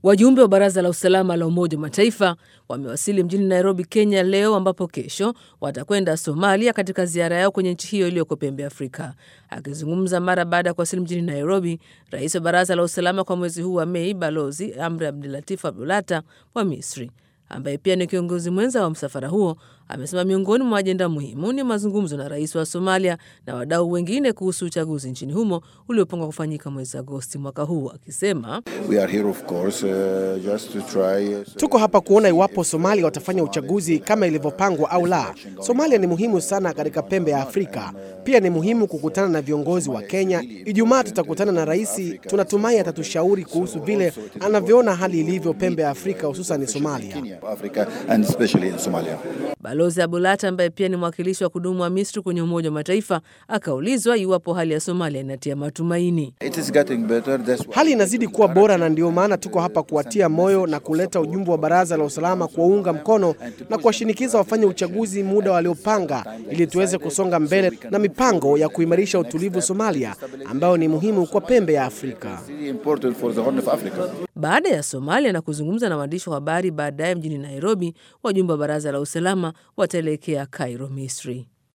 Wajumbe wa Baraza la Usalama la Umoja wa Mataifa wamewasili mjini Nairobi, Kenya leo ambapo kesho watakwenda Somalia katika ziara yao kwenye nchi hiyo iliyoko pembe Afrika. Akizungumza mara baada ya kuwasili mjini Nairobi, rais wa Baraza la Usalama kwa mwezi huu wa Mei, Balozi Amri Abdulatif Abdulata wa Misri ambaye pia ni kiongozi mwenza wa msafara huo amesema miongoni mwa ajenda muhimu ni mazungumzo na rais wa Somalia na wadau wengine kuhusu uchaguzi nchini humo uliopangwa kufanyika mwezi Agosti mwaka huu, akisema We are here of course, uh, just to try, uh, Tuko hapa kuona iwapo Somalia watafanya uchaguzi kama ilivyopangwa au la. Somalia ni muhimu sana katika pembe ya Afrika. Pia ni muhimu kukutana na viongozi wa Kenya. Ijumaa tutakutana na rais, tunatumai atatushauri kuhusu vile anavyoona hali ilivyo pembe ya Afrika, hususan Somalia. Africa and especially in Somalia. Balozi Abulata ambaye pia ni mwakilishi wa kudumu wa Misri kwenye Umoja wa Mataifa akaulizwa iwapo hali ya Somalia inatia matumaini. It is getting better. That's why Hali inazidi kuwa bora na ndio maana tuko hapa kuwatia moyo na kuleta ujumbe wa Baraza la Usalama kuwaunga mkono na kuwashinikiza wafanye uchaguzi muda waliopanga ili tuweze kusonga mbele na mipango ya kuimarisha utulivu Somalia ambayo ni muhimu kwa pembe ya Afrika. really important for the Horn of Africa. Baada ya Somalia na kuzungumza na waandishi wa habari baadaye mjini Nairobi, wajumbe wa Baraza la Usalama wataelekea Cairo, Misri.